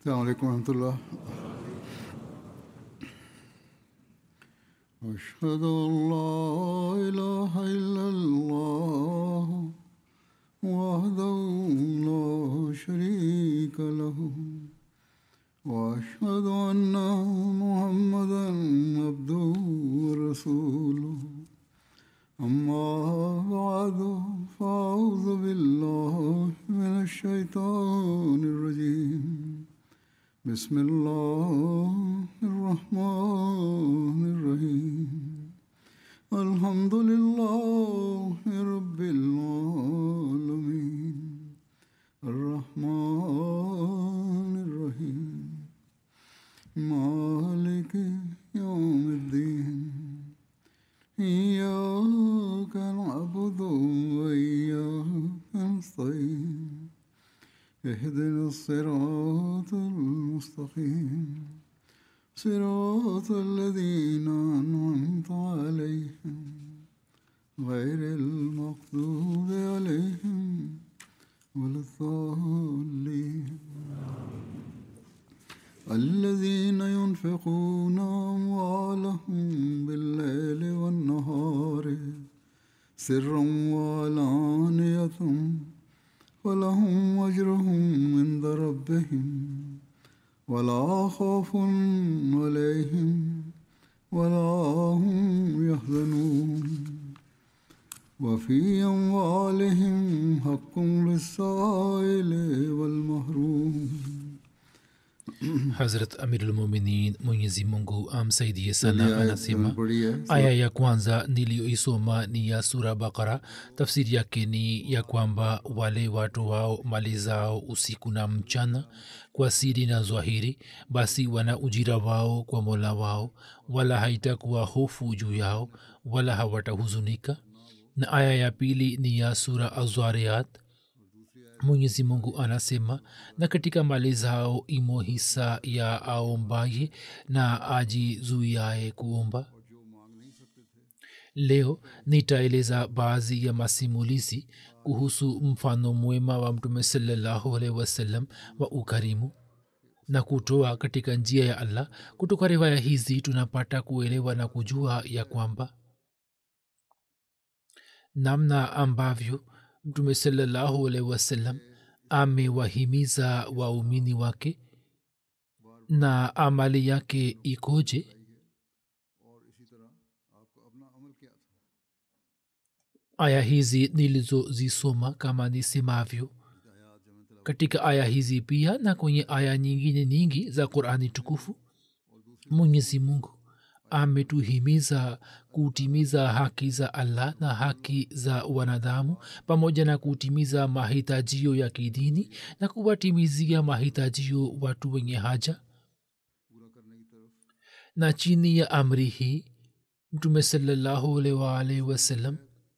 السلام عليكم ورحمة الله أشهد أن لا إله إلا الله وحده لا شريك له وأشهد أن محمدا عبده ورسوله أما بعد فأعوذ بالله من الشيطان الرجيم بسم الله الرحمن الرحيم الحمد لله رب العالمين الرحمن الرحيم مالك يوم الدين إياك نعبد وإياك نستعين اهدنا الصراط المستقيم صراط الذين أنعمت عليهم غير المغضوب عليهم ولا الضالين الذين ينفقون أموالهم بالليل والنهار سرا وعلانية ولهم أجرهم عند ربهم ولا خوف عليهم ولا هم يحزنون وفي أموالهم حق للسائل والمحروم hazrat amirulmuminin mwenyezi mungu amsaidie sana anasema पढ़ी है aya ya kwanza niliyoisoma ni ya sura bakara tafsiri yake ni ya kwamba wale watu wao mali zao usiku na mchana kwa siri na zwahiri basi wana ujira wao kwa mola wao wala haitakuwa hofu juu yao wala hawatahuzunika na aya ya pili ni ya sura azwariat mwenyezi mungu anasema na katika mali zao imo hisa ya aombaye na ajizuiaye kuomba leo nitaeleza baadhi ya masimulizi kuhusu mfano mwema wa mtume salallahu alaihi wasallam wa ukarimu na kutoa katika njia ya allah kutoka riwaya hizi tunapata kuelewa na kujua ya kwamba namna ambavyo mtume salallahu alaihi wasallam amewahimiza waumini wake na amali yake ikoje aya hizi nilizozisoma kama nisemavyo katika aya hizi pia na kwenye aya nyingine nyingi za qurani tukufu mwenyezi mungu ametuhimiza kutimiza haki za allah na haki za wanadamu pamoja na kutimiza mahitajio ya kidini na kuwatimizia mahitajio watu wenye haja na chini ya amri hii mtume salallahu alwalhi wasallam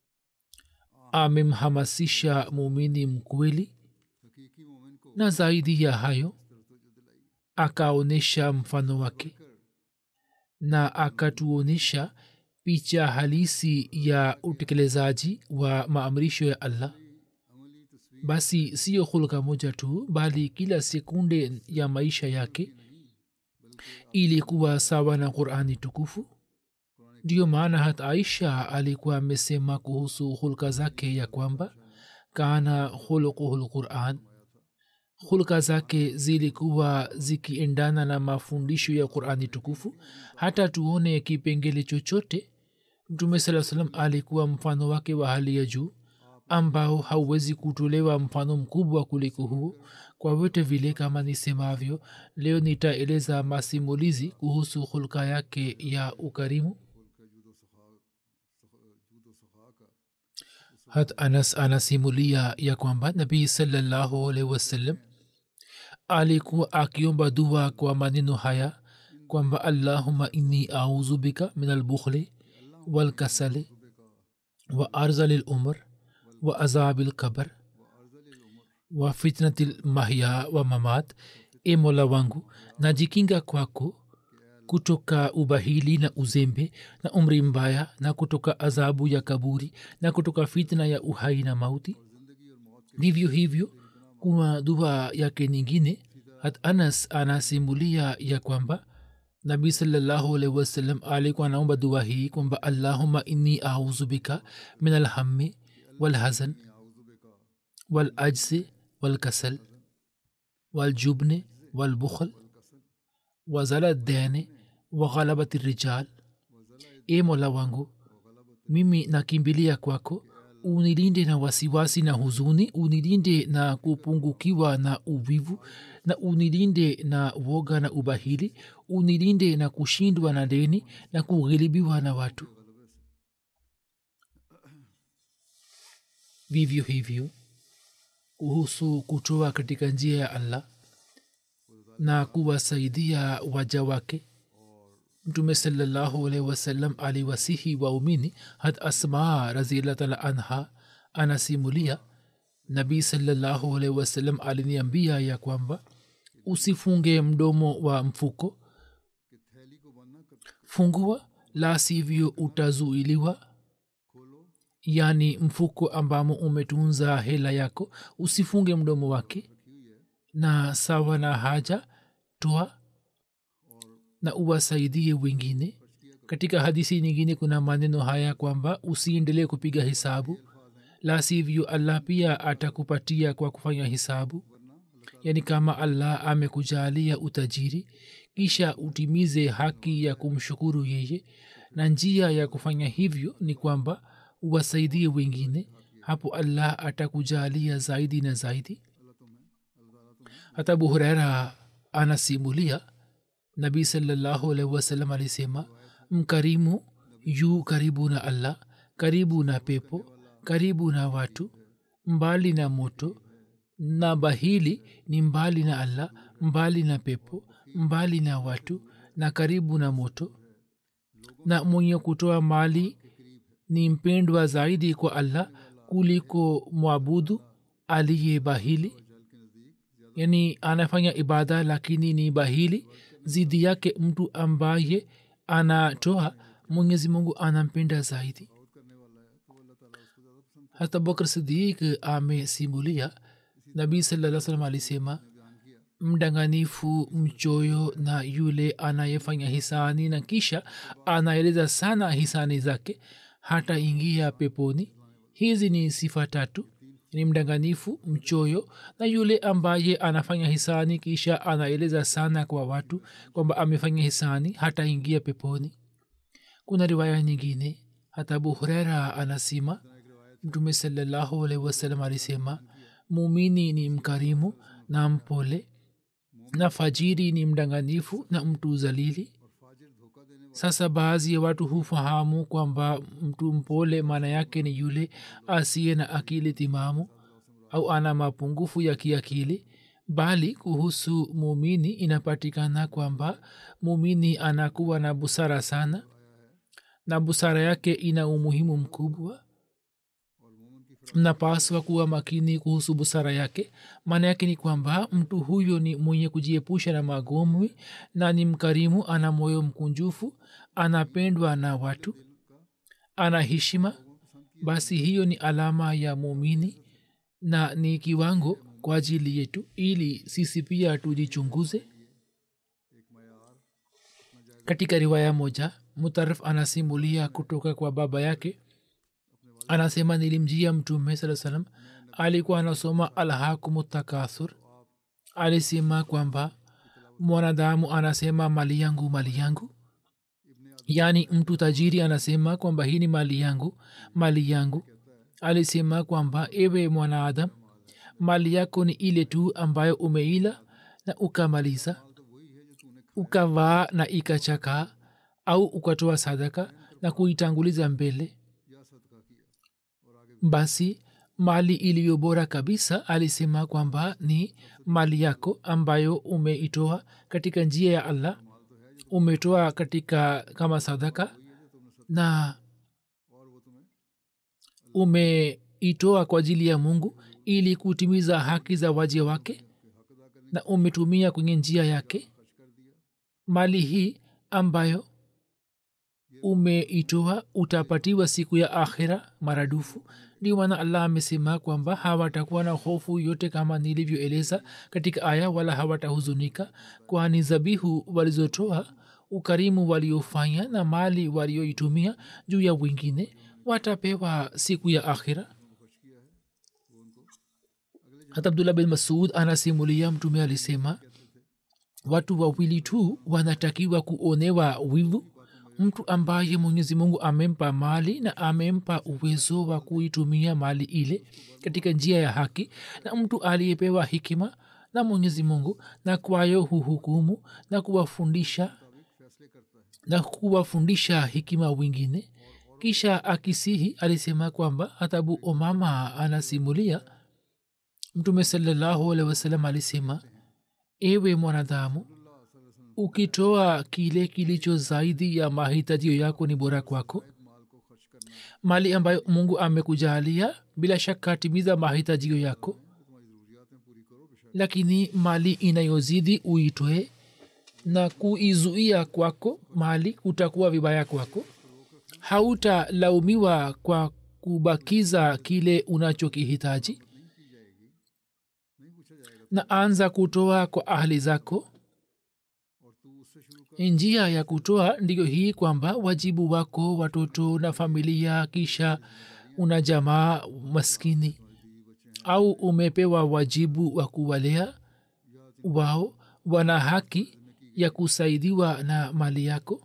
amemhamasisha muumini mkweli na zaidi ya hayo akaonyesha mfano wake na akatuonyesha picha halisi ya utekelezaji wa maamrisho ya allah basi siyo hulka moja tu bali kila sekunde ya maisha yake ilikuwa sawa na qurani tukufu ndiyo maana hata aisha alikuwa amesema kuhusu hulka zake ya kwamba kana khuluquhu lquran hulka zake zilikuwa zikiendana na mafundisho ya qurani tukufu hata tuone kipengele chochote mtume saa salam alikuwa mfano wake wa hali ya juu ambao hauwezi kutolewa mfano mkubwa kuliko huo kwa vyote vile kama nisemavyo leo nitaeleza masimulizi kuhusu hulka yake ya ukarimu hat anas anasimulia ya kwamba nabii salallahu alaihi wasallam alikuwa akiomba dua kwa maneno haya kwamba allahuma inni auzu bika min albukhli walkasali wa arzali lumr wa azabi lkabar wa fitnati lmahya wa mamat e mola wangu najikinga kwako kutoka ubahili na uzembe na umri mbaya na kutoka adhabu ya kaburi na kutoka fitna ya uhai na mauti vivyo hivyo kuna dua yake nyingine hat anas anasimulia ya kwamba nabii salallahu alaihi wasallam alikuwa anaomba dua hii kwamba allahuma inni auzu bika min alhammi walhazan walajzi walkasal waljubni walbukhl wazala dene waghalabati rijal e mola wangu mimi nakimbilia kwako unilinde na wasiwasi na huzuni unilinde na kupungukiwa na uvivu na unilinde na woga na ubahili unilinde na kushindwa na deni na kughilibiwa na watu vivyo hivyo kuhusu kutoa katika njia ya allah na kuwasaidia waja wake mtume salallahu alaihi wasallam aliwasihi waumini hat asmaa raziallah taala anha anasimulia nabii salallahu alaihi wasallam aliniambia ya kwamba usifunge mdomo wa mfuko fungua la sivyo utazuiliwa yaani mfuko ambamo umetunza hela yako usifunge mdomo wake na sawa na haja toa na uwasaidie wengine katika hadisi nyingine kuna maneno haya kwamba usiendelee kupiga hisabu la sivyo allah pia atakupatia kwa kufanya hisabu yaani kama allah amekujalia utajiri kisha utimize haki ya kumshukuru yeye na njia ya kufanya hivyo ni kwamba uwasaidie wengine hapo allah atakujalia zaidi na zaidi hata abu huraira anasimulia nabii salallahu alaihi wasallam alisema mkarimu yu karibu na allah karibu na pepo karibu na watu mbali na moto na bahili ni mbali na allah mbali na pepo mbali na watu na karibu na moto na mwenye kutoa mali ni mpendwa zaidi kwa allah kuliko mwabudu aliye bahili yani anafanya ibada lakini ni bahili zidi yake mtu ambaye anatoa mwenyezi mungu anampenda zaidi hata bakr sidik amesimulia nabii saa salam alisema mdanganifu mchoyo na yule anayefanya hisani na kisha anaeleza sana hisani zake hata ingia peponi hizi ni sifa tatu ni mdanganifu mchoyo na yule ambaye anafanya hisani kisha anaeleza sana kwa watu kwamba amefanya hisani hata ingia peponi kuna riwaya nyingine hata abu hurera anasema mtume salallahu alaihi wasallam alisema mumini ni mkarimu na mpole na fajiri ni mdanganifu na mtu zalili sasa baadhi ya watu hufahamu kwamba mtu mpole maana yake ni yule asiye na akili timamu au ana mapungufu ya kiakili bali kuhusu mumini inapatikana kwamba mumini anakuwa na busara sana na busara yake ina umuhimu mkubwa mnapaswa kuwa makini kuhusu busara yake maana yake ni kwamba mtu huyo ni mwenye kujiepusha na magomwi na ni mkarimu ana moyo mkunjufu anapendwa na watu ana heshima basi hiyo ni alama ya muumini na ni kiwango kwa ajili yetu ili sisi pia tujichunguze katika riwaya moja mutarif anasimulia kutoka kwa baba yake anasema nilimjia mtume saa salam alikuwa anasoma alhakumu takathur alisema kwamba mwanadamu anasema mali yangu mali yangu yaani mtu tajiri anasema kwamba hii ni mali yangu mali yangu alisema kwamba ewe mwanaadam mali yako ni ile tu ambayo umeila na ukamaliza ukavaa na ikachakaa au ukatoa sadaka na kuitanguliza mbele basi mali iliyo bora kabisa alisema kwamba ni mali yako ambayo umeitoa katika njia ya allah umetoa katika kama sadaka na umeitoa kwa ajili ya mungu ili kutimiza haki za waja wake na umetumia kwenye njia yake mali hii ambayo umeitoa utapatiwa siku ya akhira maradufu ndio maana allah amesema kwamba hawatakuwa na hofu yote kama nilivyoeleza katika aya wala hawatahuzunika kwani zabihu walizotoa ukarimu waliofanya na mali walioitumia juu ya wengine watapewa siku ya akhira hata abdullah bin masud anasimulia mtume alisema watu wawili tu wanatakiwa kuonewa wivu mtu ambaye mwenyezi mungu amempa mali na amempa uwezo wa kuitumia mali ile katika njia ya haki na mtu aliyepewa hikima na mwenyezi mungu na kwayo huhukumu na kuwafundisha na kuwafundisha hikima wengine kisha akisihi alisema kwamba hatabu omama anasimulia mtume salallahu alehi wasalam alisema ewe mwanadamu ukitoa kile kilicho zaidi ya mahitajio yako ni bora kwako mali ambayo mungu amekujalia bila shaka timiza mahitajio yako lakini mali inayozidi uitwe na kuizuia kwako mali kutakuwa vibaya kwako hautalaumiwa kwa kubakiza kile unachokihitaji na anza kutoa kwa ahli zako njia ya kutoa ndiyo hii kwamba wajibu wako watoto na familia kisha una jamaa maskini au umepewa wajibu wa kuwalea wao wana haki ya kusaidiwa na mali yako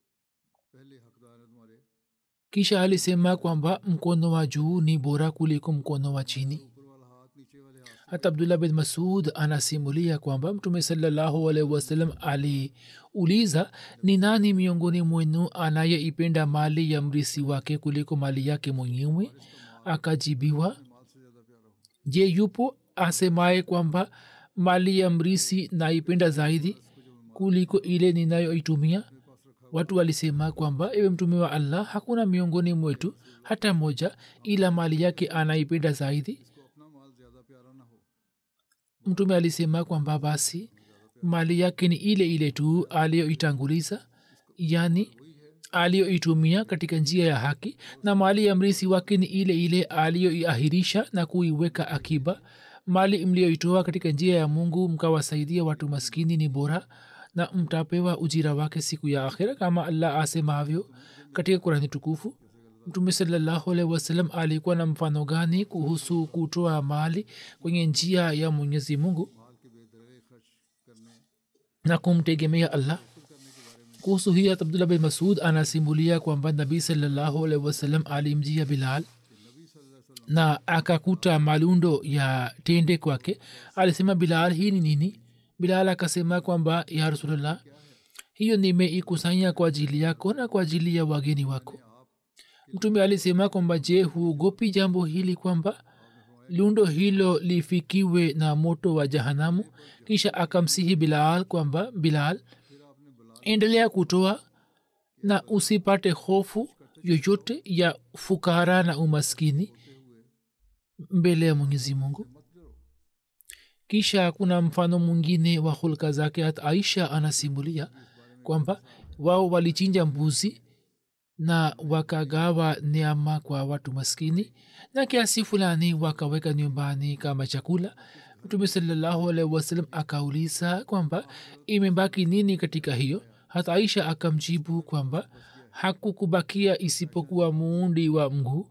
kisha alisema kwamba mkono wa juu ni bora kuliko mkono wa chini hata abdullah bin masud anasimulia kwamba mtume salallahu alaihi wasallam aliuliza ni nani miongoni mwenu anayeipenda mali ya mrisi wake kuliko mali yake mwenyewe akajibiwa je yupo asemaye kwamba mali ya mrisi naipenda zaidi kuliko ile ninayoitumia watu walisema kwamba ewe mtume wa allah hakuna miongoni mwetu hata moja ila mali yake anaipenda zaidi mtume alisema kwamba basi mali yake ni ile ile tu aliyoitanguliza yani aliyoitumia katika njia ya haki na mali ya mrisi wake ni ile ile aliyoiahirisha na kuiweka akiba mali mliyoitoa katika njia ya mungu mkawasaidia watu maskini ni bora na mtapewa ujira wake siku ya akhira kama allah asemavyo katika kurani tukufu mtume salallahu alaihi wasallam alikuwa na mfano gani kuhusu kutoa mali kwenye njia ya mwenyezi mungu na kumtegemea allah kuhusu hii abdullah bin masud anasimulia kwamba nabii salallahu alaihi wasallam alimjia bilal na akakuta malundo ya tende kwake alisema bilal hii ni nini bilal akasema kwamba ya rasulllah hiyo nimeikusanya kwa ajili yako na kwa ajili ya wageni wako mtume alisema kwamba je huogopi jambo hili kwamba lundo hilo lifikiwe na moto wa jahanamu kisha akamsihi bilal kwamba bilal endelea kutoa na usipate hofu yoyote ya fukara na umaskini mbele ya mwenyezi mungu kisha kuna mfano mwingine wa hulka zake hata aisha anasimulia kwamba wao walichinja mbuzi na wakagawa neama kwa watu maskini na kiasi fulani wakaweka nyumbani kama chakula mtume salallahu alaihi wasallam akauliza kwamba imebaki nini katika hiyo hata aisha akamjibu kwamba hakukubakia isipokuwa muundi wa mguu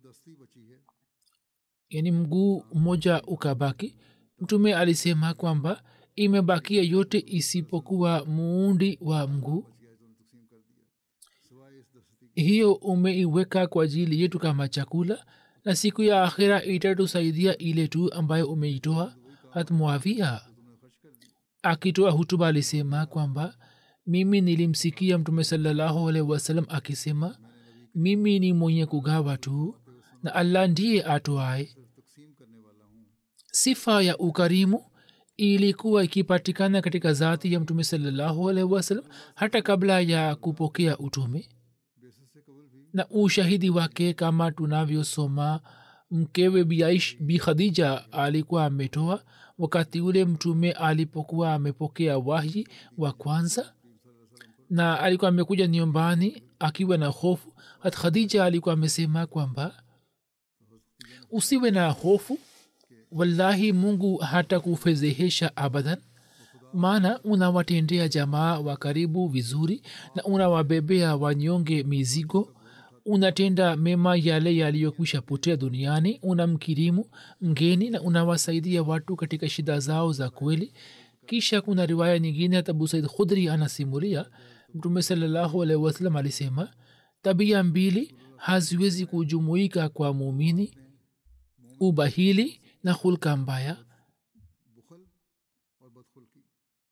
yani mguu mmoja ukabaki mtume alisema kwamba imebakia yote isipokuwa muundi wa mguu hiyo umeiweka kwa ajili yetu kama chakula na siku ya akhira itatusaidia ile tu ambayo umeitoa hatmuavia akitoa hutuba alisema kwamba mimi nilimsikia mtume salallahu alaihi wasallam akisema mimi ni mwenye kugawa tu na allah ndiye atoae sifa ya ukarimu ilikuwa ikipatikana katika zati ya mtume salallahu alaihi wasallam hata kabla ya kupokea utume na ushahidi wake kama tunavyosoma mkewe biaish bi khadija alikuwa ametoa wakati ule mtume alipokuwa amepokea wahyi wa kwanza na alikuwa amekuja nyumbani akiwa na hofu hat khadija alikuwa amesema kwamba usiwe na hofu wallahi mungu hata kufezehesha abadan maana unawatendea jamaa wa karibu vizuri na unawabebea wanyonge mizigo unatenda mema yale yaliyokwisha potea duniani unamkirimu mgeni na unawasaidia watu katika shida zao za kweli kisha kuna riwaya nyingine hata abu said khudri anasimulia mtume salallahu alaihi wasallam alisema tabia mbili haziwezi kujumuika kwa muumini ubahili na hulka mbaya बुखल और बदखुल्की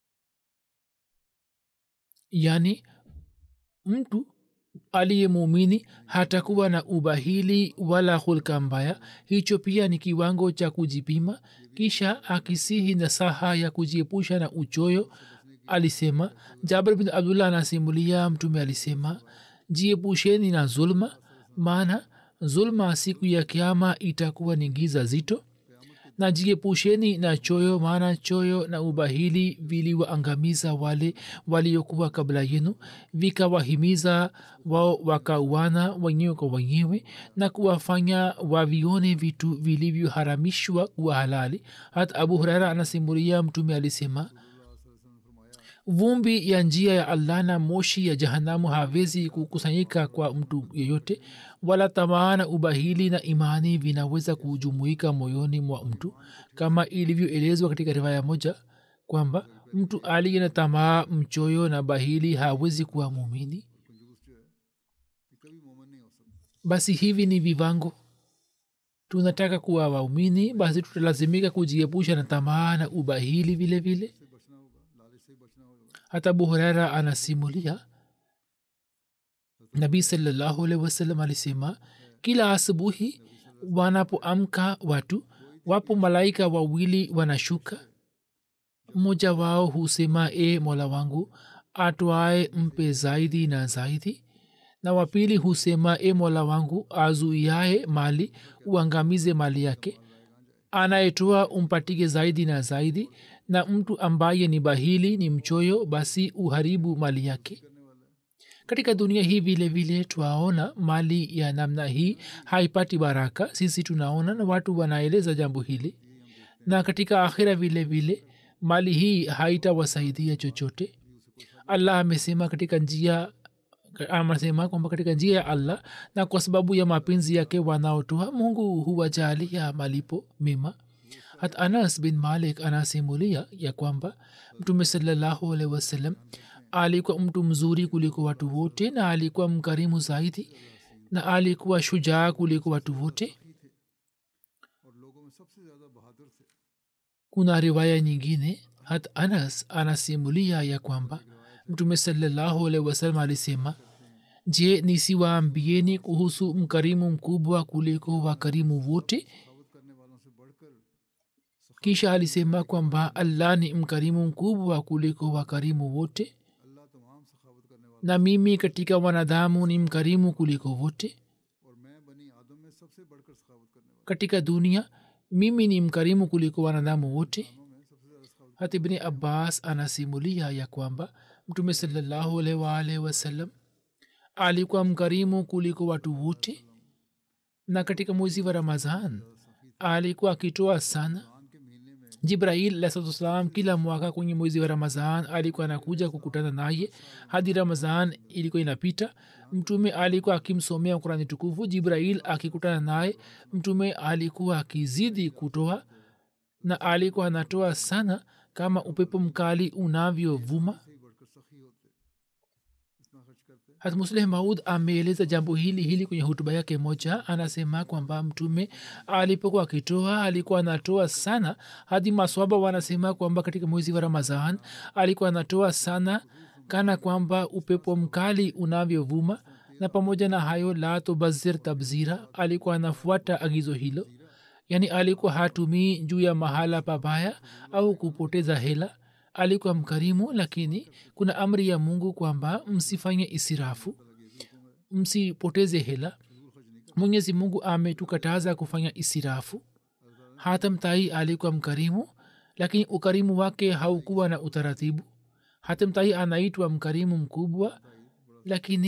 yani mtu aliye muumini hatakuwa na ubahili wala hulka mbaya hicho pia ni kiwango cha kujipima kisha akisihi nasaha ya kujiepusha na uchoyo alisema jabir bin abdullah anasimulia mtume alisema jiepusheni na zulma maana zulma siku ya kiama itakuwa ni giza zito na jiepusheni na choyo maana choyo na ubahili viliwaangamiza wale waliokuwa kabla yenu vikawahimiza wao wakauana wenyewe kwa wenyewe na kuwafanya wavione vitu vilivyoharamishwa kuwa halali hata abu huraira anasimulia mtume alisema vumbi ya njia ya allah na moshi ya jahanamu hawezi kukusanyika kwa mtu yeyote wala tamaa na ubahili na imani vinaweza kujumuika moyoni mwa mtu kama ilivyoelezwa katika riwaya moja kwamba mtu aliye na tamaa mchoyo na bahili hawezi kuwa muumini कंजूस जो है ये कभी मोमन नहीं हो सकता basi hivi ni vivango tunataka kuwa waumini basi tutalazimika kujiepusha na tamaa na ubahili vile vile से बचना होगा लालच से ही बचना होगा hata abu huraira anasimulia nabii salallahu alaihi wasallam alisema kila asubuhi wanapoamka watu wapo malaika wawili wanashuka mmoja wao husema e mola wangu atwae mpe zaidi na zaidi na wapili husema e mola wangu azuiaye mali uangamize mali yake anayetoa umpatige zaidi na zaidi na mtu ambaye ni bahili ni mchoyo basi uharibu mali yake katika dunia hii vile vile twaona mali ya namna hii haipati baraka sisi tunaona na watu wanaeleza jambo hili na katika akhira vile vile mali hii haitawasaidia chochote allah amesema katika njia anasema kwamba katika njia ya allah na kwa sababu ya mapenzi yake wanaotoa mungu huwajalia malipo mema hata anas bin malik anasimulia ya kwamba mtume salallahu alaihi wasallam alikuwa mtu mzuri kuliko watu wote na alikuwa mkarimu zaidi na alikuwa shujaa kuliko watu wote और लोगों में सबसे ज्यादा बहादुर थे kuna riwaya nyingine hata anas anasimulia ya kwamba mtume salallahu alaihi wasallam alisema je nisiwaambieni kuhusu mkarimu mkubwa kuliko wakarimu wote सखावत करने वालों से बढ़कर kisha alisema kwamba allah ni mkarimu mkubwa kuliko wakarimu wote अल्लाह तमाम सखावत करने वालों na mimi katika wanadamu ni mkarimu kuliko wote और मैं बनी आदम में सबसे बढ़कर सखावत करने वाला katika dunia mimi ni mkarimu kuliko wanadamu wote में सबसे ज्यादा सखावत hata ibni abbas anasimulia ya kwamba mtume salallahu alaihi waalihi wasallam alikuwa mkarimu kuliko watu wote na katika mwezi wa ramazan alikuwa akitoa sana के महीने में jibrail alahsatuwassalam kila mwaka kwenye mwezi wa ramazan alikuwa anakuja kukutana naye hadi ramazan ilikuwa inapita mtume alikuwa akimsomea kurani tukufu jibrail akikutana naye mtume alikuwa akizidi kutoa na alikuwa anatoa sana kama upepo mkali unavyovuma से ही बढ़कर सखी होते इतना खर्च करते hatmusleh maud ameeleza jambo hili hili kwenye hutuba yake moja anasema kwamba mtume alipokuwa akitoa alikuwa anatoa sana hadi maswaba wanasema kwamba katika mwezi wa ramazan alikuwa anatoa sana kana kwamba upepo mkali unavyovuma na pamoja na hayo la tubazir tabzira alikuwa anafuata agizo hilo yaani alikuwa hatumii juu ya mahala pabaya au kupoteza hela alikuwa mkarimu lakini kuna amri ya mungu kwamba msifanye isirafu msipoteze hela mwenyezi mungu ametukataza kufanya isirafu hata mtai alikuwa mkarimu lakini ukarimu wake haukuwa na utaratibu hata mtai anaitwa mkarimu mkubwa lakini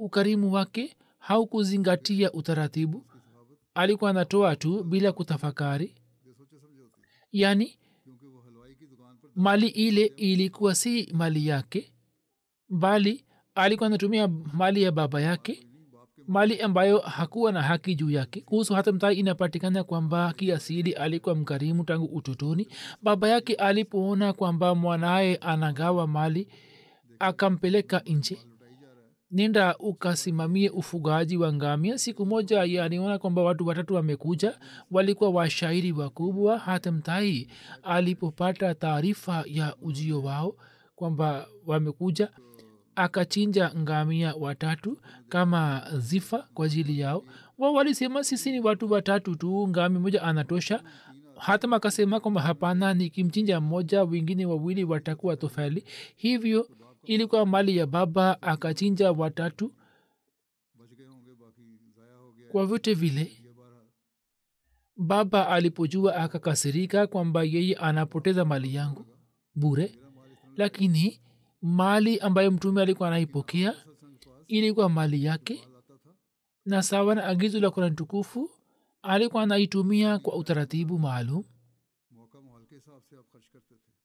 ukarimu wake haukuzingatia utaratibu alikuwa anatoa tu bila kutafakari बेसोचे समझे होती है yaani क्योंकि वो हलवाई की दुकान पर mali ile ilikuwa si mali yake bali alikuwa anatumia mali ya baba yake mali ambayo hakuwa na haki juu yake kuhusu hata mtai inapatikana kwamba kiasili alikuwa mkarimu tangu utotoni baba yake alipoona kwamba mwanaye anagawa mali akampeleka nje nenda ukasimamie ufugaji wa ngamia siku moja yaliona kwamba watu watatu wamekuja walikuwa washairi wakubwa hata mtai alipopata taarifa ya ujio wao kwamba wamekuja akachinja ngamia watatu kama zifa kwa ajili yao wao walisema sisi ni watu watatu tu ngami moja anatosha hatam akasema kwamba hapana nikimchinja mmoja wengine wawili watakuwa tofali hivyo ilikuwa mali ya baba akachinja watatu बच गए होंगे बाकी ज़ाया हो गया kwa vyote vile ये बारह baba alipojua akakasirika kwamba yeye anapoteza mali yangu bure lakini mali ambayo mtume alikuwa anaipokea ilikuwa mali yake na sawa na agizo la kurani tukufu alikuwa anaitumia kwa utaratibu maalum मौका माहौल के हिसाब से आप खर्च करते थे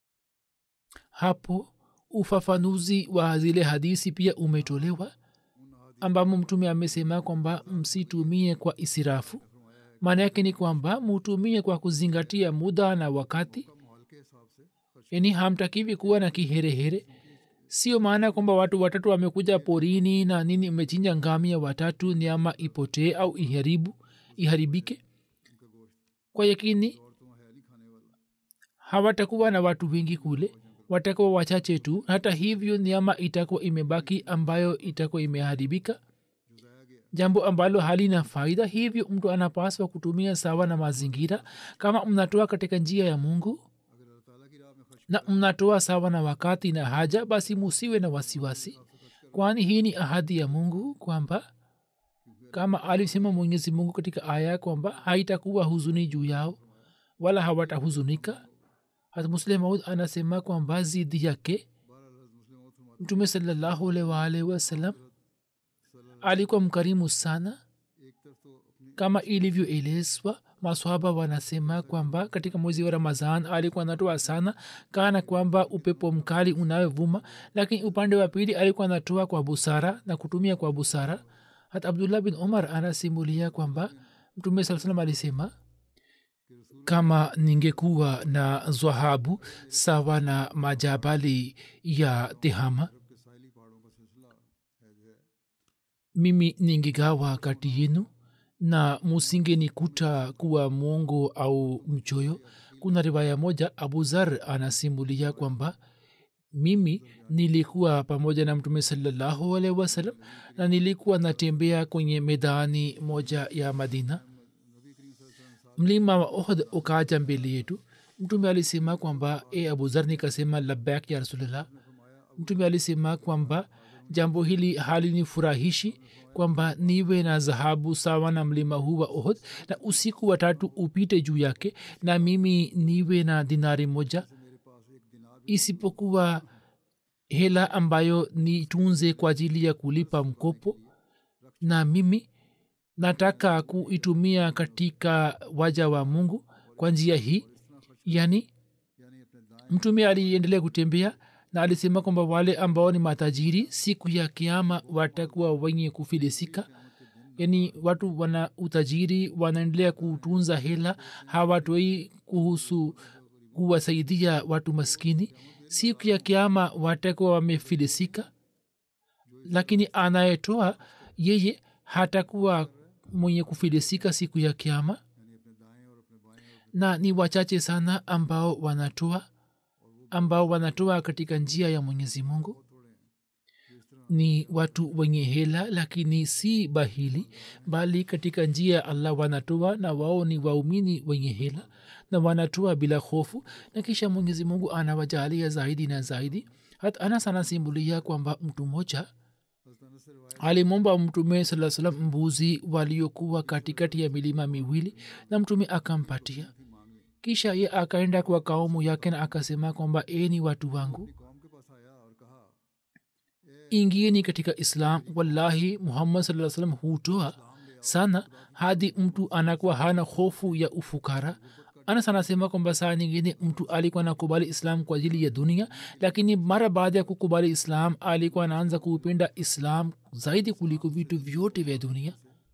hapo ufafanuzi wa zile hadisi pia umetolewa उन अहादी ambamo mtume amesema kwamba msitumie kwa isirafu maana yake ni kwamba mutumie kwa kuzingatia muda na wakati का माहौल के हिसाब से खर्च yani hamtakiwi kuwa na kiherehere sio maana kwamba watu watatu wamekuja porini na nini umechinja ngamia watatu nyama ipotee au iharibu iharibike उनका गोश्त kwa yakini और तो है नहीं खाने वाला hawatakuwa na watu wengi kule watakuwa wachache tu hata hivyo nyama itakuwa imebaki ambayo itakuwa imeharibika जो ज़ाया गया jambo ambalo halina faida hivyo mtu anapaswa kutumia sawa na mazingira kama mnatoa katika njia ya mungu अगर अल्लाह ताला की राह में खर्च na mnatoa sawa na wakati na haja basi musiwe na wasiwasi kwani hii ni ahadi ya mungu kwamba kama alisema mwenyezi mungu katika aya kwamba haitakuwa huzuni juu yao wala hawatahuzunika hata muslim maud anasema kwamba zidi yake बहरहाल हज़रत मुस्लिम मौत फरमाते mtume salallahu alaihi wa alihi wasallam alikuwa mkarimu sana हैं, एक तरफ तो अपनी kama ilivyoelezwa maswahaba wanasema kwamba katika mwezi wa ramadhan alikuwa anatoa sana kana kwamba upepo mkali unayovuma lakini upande wa pili alikuwa anatoa kwa busara na kutumia kwa busara hata abdullah bin umar anasimulia kwamba mtume saa salam alisema kama ningekuwa na dhahabu sawa na majabali ya tehama अरब के साहिली पहाड़ों का सिलसिला है जो है mimi ningegawa kati yenu na musingenikuta kuwa mwongo au mchoyo kuna riwaya moja abuzar anasimulia kwamba mimi nilikuwa pamoja na mtume salallahu alaihi wasallam na nilikuwa natembea kwenye medani moja ya madina mlima wa ohd ukaja mbele yetu mtume alisema kwamba e abuzar nikasema labak ya rasulillah mtume alisema kwamba jambo hili halinifurahishi kwamba niwe na dhahabu sawa na mlima huu wa ohd na usiku watatu upite juu yake na mimi niwe na dinari moja isipokuwa hela ambayo nitunze kwa ajili ya kulipa mkopo na mimi nataka kuitumia katika waja wa mungu kwa njia hii yani यानी अपने दाएं mtume aliendelea kutembea na alisema kwamba wale ambao ni matajiri siku ya kiama watakuwa wenye kufilisika yaani watu wana utajiri wanaendelea kutunza hela hawatoi kuhusu kuwasaidia watu maskini siku ya kiama watakuwa wamefilisika lakini anayetoa yeye hatakuwa mwenye kufilisika siku ya kiama यानी अपने दाएं और अपने बाएं और na ni wachache sana ambao wanatoa ambao wanatoa katika njia ya mwenyezi mungu ni watu wenye hela lakini si bahili bali katika njia ya allah wanatoa na wao ni waumini wenye hela na wanatoa bila hofu na kisha mwenyezi mungu anawajalia zaidi na zaidi hata anas anasimulia kwamba mtu mmoja हज़रत अनस से रिवायत alimwomba mtume saa salam mbuzi waliokuwa katikati ya milima miwili na mtume akampatia kisha ye akaenda kwa kaumu yake na akasema kwamba e ni watu wangu कौम के पास आया और कहा ए ingieni katika islam wallahi muhammad saa salam hutoa sana hadi mtu anakuwa hana hofu ya ufukara anas anasema kwamba saa nyingine mtu alikuwa anakubali islam kwa ajili ya dunia lakini mara baada ya kukubali islam alikuwa anaanza kuupenda islam zaidi kuliko vitu vyote vya dunia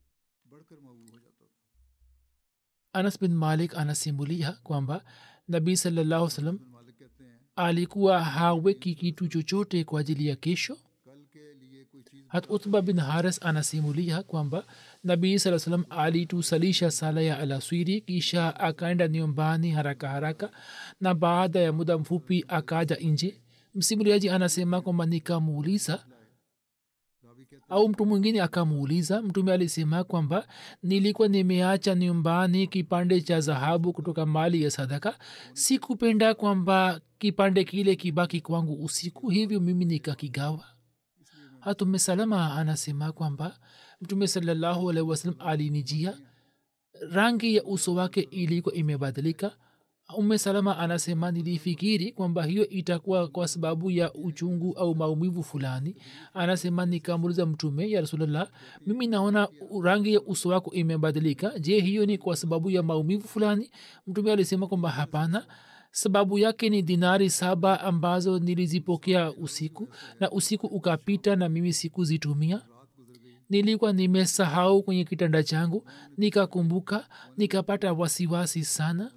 anas bin malik anasimulia kwamba nabii salallahu salam alikuwa haweki kitu chochote kwa ajili ya kesho hat utba bin haris anasimulia kwamba nabii saa salam alitusalisha sala ya alaswiri kisha akaenda nyumbani haraka haraka na baada ya muda mfupi akaja nje msimuliaji anasema kwamba nikamuuliza au mtu mwingine akamuuliza mtume alisema kwamba nilikuwa nimeacha nyumbani kipande cha dhahabu kutoka mali ya sadaka sikupenda kwamba kipande kile kibaki kwangu usiku hivyo mimi nikakigawa hatume salama anasema kwamba mtume salallahu alaihi wasalam alinijia rangi ya uso wake ilikuwa imebadilika ume salama anasema nilifikiri kwamba hiyo itakuwa kwa sababu ya uchungu au maumivu fulani anasema nikamuliza mtume ya rasulllah mimi naona rangi ya uso wako imebadilika je hiyo ni kwa sababu ya maumivu fulani mtume alisema kwamba hapana sababu yake ni dinari saba ambazo nilizipokea usiku na usiku ukapita na mimi sikuzitumia nilikuwa nimesahau kwenye kitanda changu nikakumbuka nikapata wasiwasi sana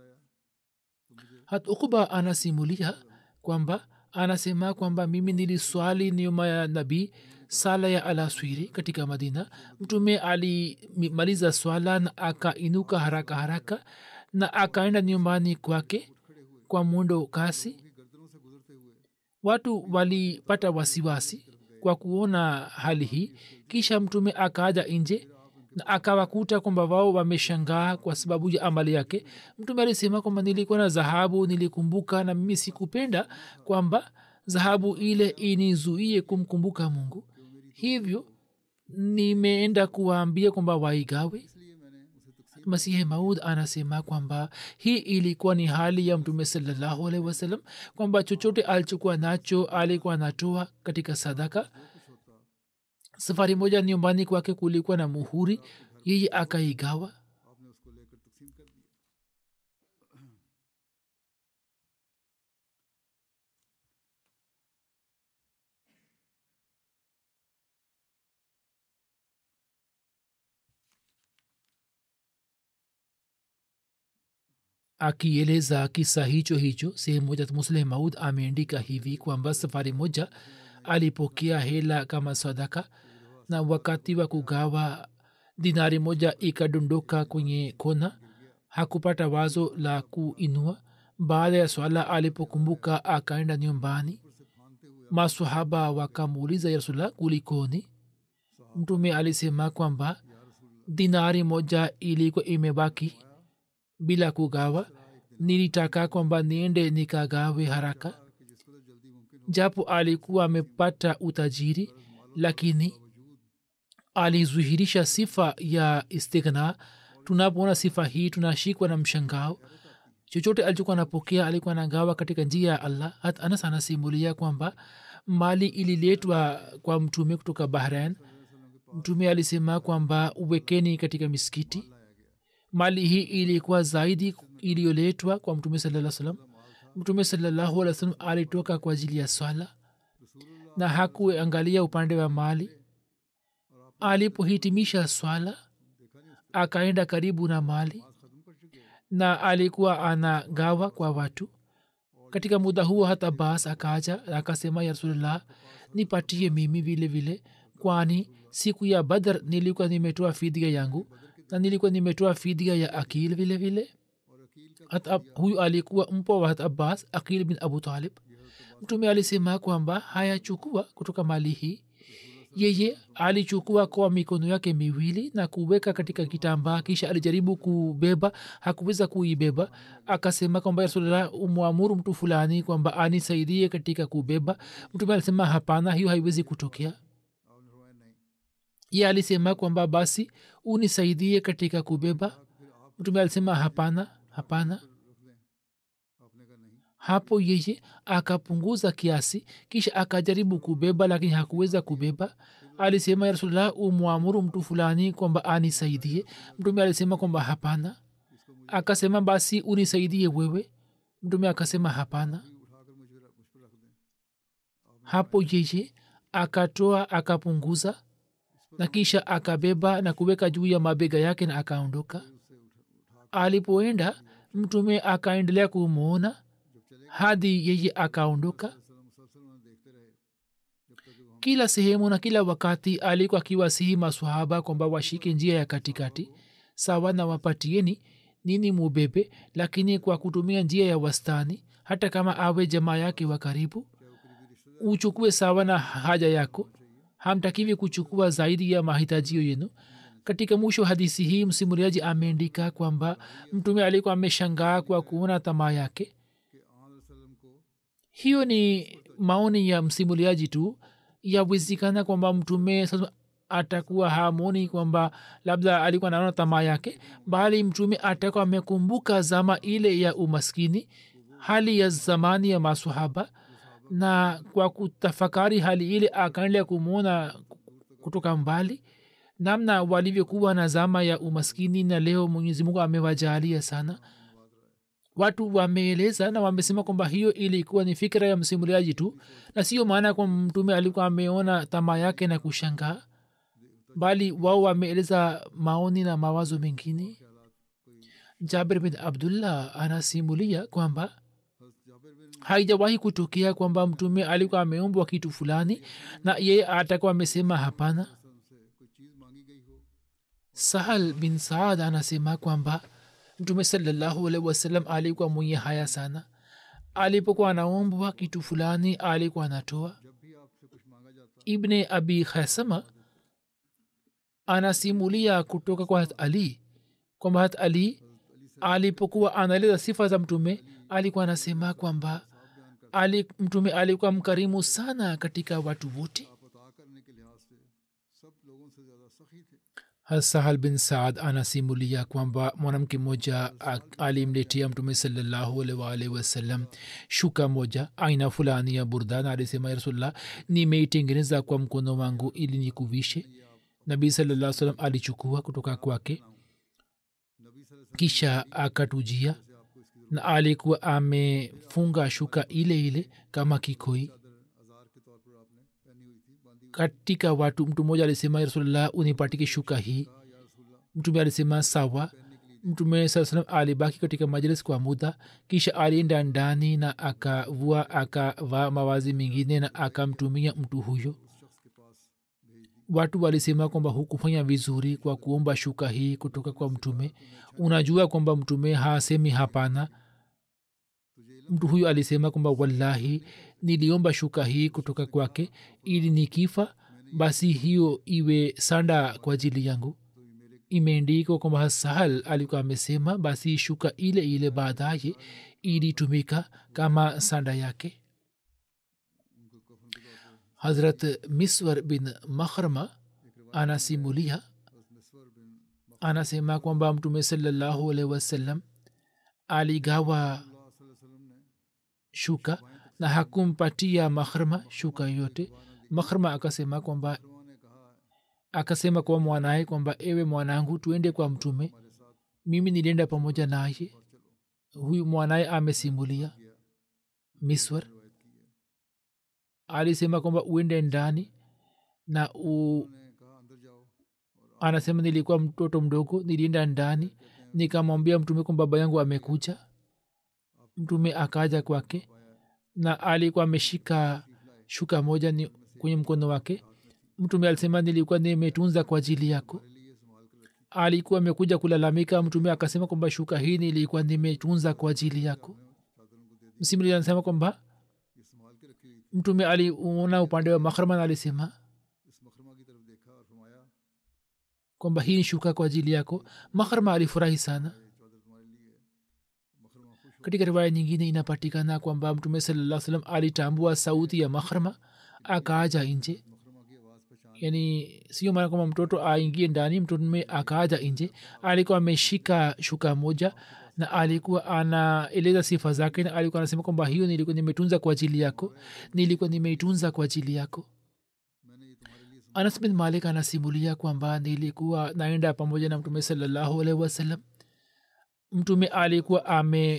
hat ukuba anasimulia kwamba anasema kwamba mimi niliswali nyuma ya nabii sala ya alaswiri katika madina mtume alimaliza swala na akainuka haraka haraka na akaenda nyumbani kwake kwa mwendo kasi watu walipata wasiwasi kwa kuona hali hii kisha mtume akaja nje na akawakuta kwamba wao wameshangaa kwa sababu ya amali yake mtume alisema kwamba nilikuwa na dhahabu nilikumbuka na mimi sikupenda kwamba dhahabu ile inizuie kumkumbuka mungu hivyo nimeenda kuwaambia kwamba waigawe masihi maud anasema kwamba hii ilikuwa ni hali ya mtume salallahu alaihi wasallam kwamba chochote alichokuwa nacho alikuwa anatoa katika sadaka safari moja nyumbani kwake kulikuwa na muhuri yeye akaigawa akieleza kisa hicho hicho sehemu moja musleh maud ameandika hivi kwamba safari moja alipokea hela kama sadaka na wakati wa kugawa dinari moja ikadondoka kwenye kona hakupata wazo la kuinua baada ya swala alipokumbuka akaenda nyumbani masahaba wakamuuliza ya rasulllah kulikoni mtume alisema kwamba dinari moja ilikuwa imebaki bila kugawa nilitaka kwamba niende nikagawe haraka japo alikuwa amepata utajiri lakini alizuhirisha sifa ya istighna tunapoona sifa hii tunashikwa na mshangao chochote alichokuwa anapokea alikuwa anagawa katika njia ya allah hat anas anasimulia kwamba mali ililetwa kwa mtume kutoka bahrain mtume alisema kwamba uwekeni katika miskiti mali hii ilikuwa zaidi iliyoletwa kwa mtume salaa salam mtume salallahu alih wasalam alitoka kwa ajili ya swala na hakuangalia upande wa mali alipohitimisha swala akaenda karibu na mali na alikuwa anagawa kwa watu katika muda huo hata bas akaja akasema ya rasulullah nipatie mimi vile vile kwani siku ya badr nilikuwa nimetoa fidia yangu na nilikuwa nimetoa fidia ya akil vile vile hata huyu alikuwa mpwa wa hat abbas akil bin abu talib mtume alisema kwamba hayachukua kutoka mali hii yeye alichukua kwa mikono yake miwili na kuweka katika kitambaa kisha alijaribu kubeba hakuweza kuibeba akasema kwamba rasulllah umwamuru mtu fulani kwamba anisaidie katika kubeba mtume alisema hapana hiyo haiwezi kutokea ye alisema kwamba basi unisaidie katika kubeba mtume alisema hapana hapana hapo yeye akapunguza kiasi kisha akajaribu kubeba lakini hakuweza kubeba alisema ya rasulllah umwamuru mtu fulani kwamba anisaidie mtume alisema kwamba hapana akasema basi unisaidie wewe mtume akasema hapana hapo yeye akatoa akapunguza na kisha akabeba na kuweka juu ya mabega yake na akaondoka alipoenda mtume akaendelea kumwona hadi yeye akaondoka kila sehemu na kila wakati alikuwa akiwasihi maswahaba kwamba washike njia ya katikati sawa na wapatieni nini mubebe lakini kwa kutumia njia ya wastani hata kama awe jamaa yake wa karibu uchukue sawa na haja yako hamtakiwi kuchukua zaidi ya mahitajio yenu katika mwisho hadisi hii msimuliaji ameandika kwamba mtume alikuwa ameshangaa kwa kuona tamaa yake hiyo ni maoni ya msimuliaji tu yawezekana kwamba mtume sasa atakuwa hamoni kwamba labda alikuwa naona tamaa yake bali mtume atakuwa amekumbuka zama ile ya umaskini hali ya zamani ya masahaba na kwa kutafakari hali ile akaendelea kumwona kutoka mbali namna walivyokuwa na zama ya umaskini na leo mwenyezi mungu amewajalia sana watu wameeleza na wamesema kwamba hiyo ilikuwa ni fikira ya msimuliaji tu na sio maana kwamba mtume alikuwa ameona tamaa yake na kushangaa bali wao wameeleza maoni na mawazo mengine jabir bin abdullah anasimulia kwamba haijawahi kutokea kwamba mtume alikuwa ameombwa kitu fulani na yeye atakuwa amesema hapana sahal bin saad anasema kwamba mtume salallahu alaihi wasallam alikuwa mwenye haya sana alipokuwa anaombwa kitu fulani alikuwa anatoa ibne abi khasama anasimulia kutoka kwa hat ali kwamba hat ali alipokuwa anaeleza sifa za mtume alikuwa anasema kwamba ali, mtume alikuwa mkarimu sana katika watu wote sahal bin saad anasimulia kwamba mwanamke mmoja alimletea mtume salallahu alwalhi wasallam shuka moja aina fulani ya burdan alisema ya rasulllah nimeitengeneza kwa mkono wangu ili nikuvishe nabii salaa salam alichukua kutoka kwake kisha akatujia na alikuwa amefunga shuka ile ile kama kikoi katika watu mtu mmoja alisema rasulllah unipatike shuka hii mtume alisema sawa mtume saa salam alibaki katika majlis kwa muda kisha alienda ndani na akavua akavaa mawazi mengine na akamtumia mtu huyo watu walisema kwamba hukufanya vizuri kwa kuomba shuka hii kutoka kwa mtume unajua kwamba mtume hasemi hapana mtu huyu alisema kwamba wallahi niliomba shuka hii kutoka kwake ili nikifa basi hiyo iwe sanda kwa ajili yangu imeendikwa kwamba sahal alikuwa amesema basi shuka ile ile baadaye ilitumika kama sanda yake hazrat miswar bin makhrama anasimulia anasema kwamba mtume salallahu alaihi wasallam aligawa shuka na hakumpatia makhrma shuka yote makhrma akasema kwamba akasema kwa mwanaye kwamba ewe mwanangu tuende kwa mtume mimi nilienda pamoja naye huyu mwanaye amesimulia miswar alisema kwamba uende ndani na u anasema nilikuwa mtoto mdogo nilienda ndani nikamwambia mtume kwamba baba yangu amekuja mtume akaja kwake na alikuwa ameshika shuka moja ni kwenye mkono wake mtume alisema nilikuwa nimetunza kwa ajili yako alikuwa amekuja kulalamika mtume akasema kwamba shuka hii nilikuwa nimetunza kwa ajili yako msimuli anasema kwamba mtume aliona upande wa mahrman alisema kwamba hii ni shuka kwa ajili yako mahrma alifurahi sana katika riwaya nyingine inapatikana kwamba mtume salaa salam alitambua sauti ya mahrma akaaja nje yani sio maana kwamba mtoto aingie ndani mtume akaaja nje alikuwa ameshika shuka moja na alikuwa anaeleza sifa zake na alikuwa anasema kwamba hiyo nilikuwa nimetunza kwa ajili yako nilikuwa nimeitunza kwa ajili yako anas bin malik anasimulia kwamba nilikuwa naenda pamoja na mtume salallahu alaihi wasallam mtume alikuwa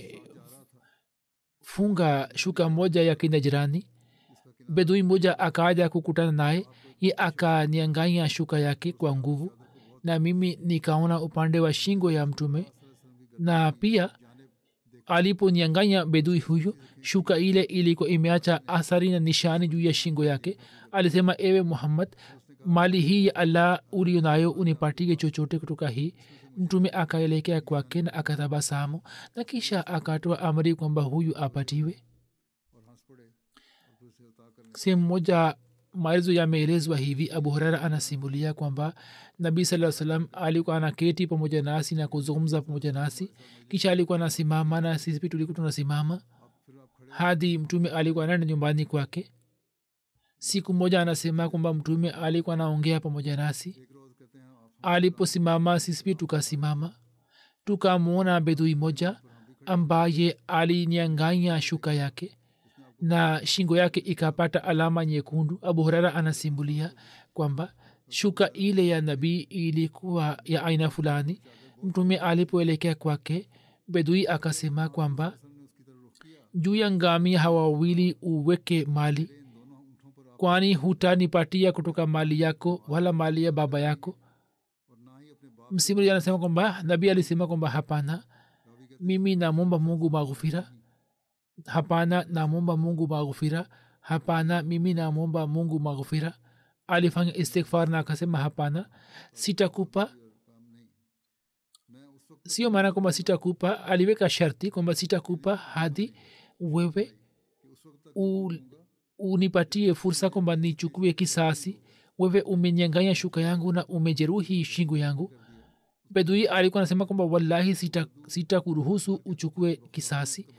amefunga shuka moja ya kinajirani bedui moja akaja kukutana naye ye akanianganya shuka yake kwa nguvu na mimi nikaona upande wa shingo ya mtume na pia aliponianganya bedui huyo shuka ile ilikuwa imeacha athari na nishani juu ya shingo yake alisema ewe muhammad mali hii ya allah ulio nayo unipatie chochote kutoka hii mtume akaelekea kwake na akatabasamu na kisha akatoa amri kwamba huyu apatiwe sehemu moja maelezo yameelezwa hivi abu hurera anasimulia kwamba nabii saa salam alikuwa anaketi pamoja nasi na kuzungumza pamoja nasi kisha alikuwa anasimama na sisi pia tulikuwa tunasimama hadi mtume alikuwa anaenda nyumbani kwake siku moja anasema kwamba mtume alikuwa anaongea pamoja nasi aliposimama sisi pia tukasimama tukamwona bedui moja ambaye alinianganya shuka yake na shingo yake ikapata alama nyekundu abu hurara anasimbulia kwamba shuka ile ya nabii ilikuwa ya aina fulani mtume alipoelekea kwake bedui akasema kwamba juu ya ngamia hawa wawili uweke mali kwani hutanipatia kutoka mali yako wala mali ya baba yako msimulizi anasema kwamba nabii alisema kwamba hapana mimi namwomba mungu maghufira hapana namwomba mungu maghufira hapana mimi namwomba mungu maghufira alifanya istighfar na akasema hapana sitakupa sio maana kwamba sitakupa aliweka sharti kwamba sitakupa hadi wewe u, unipatie fursa kwamba nichukue kisasi wewe umenyanganya shuka yangu na umejeruhi shingo yangu bedui alikuwa anasema kwamba wallahi sitakuruhusu sita uchukue kisasi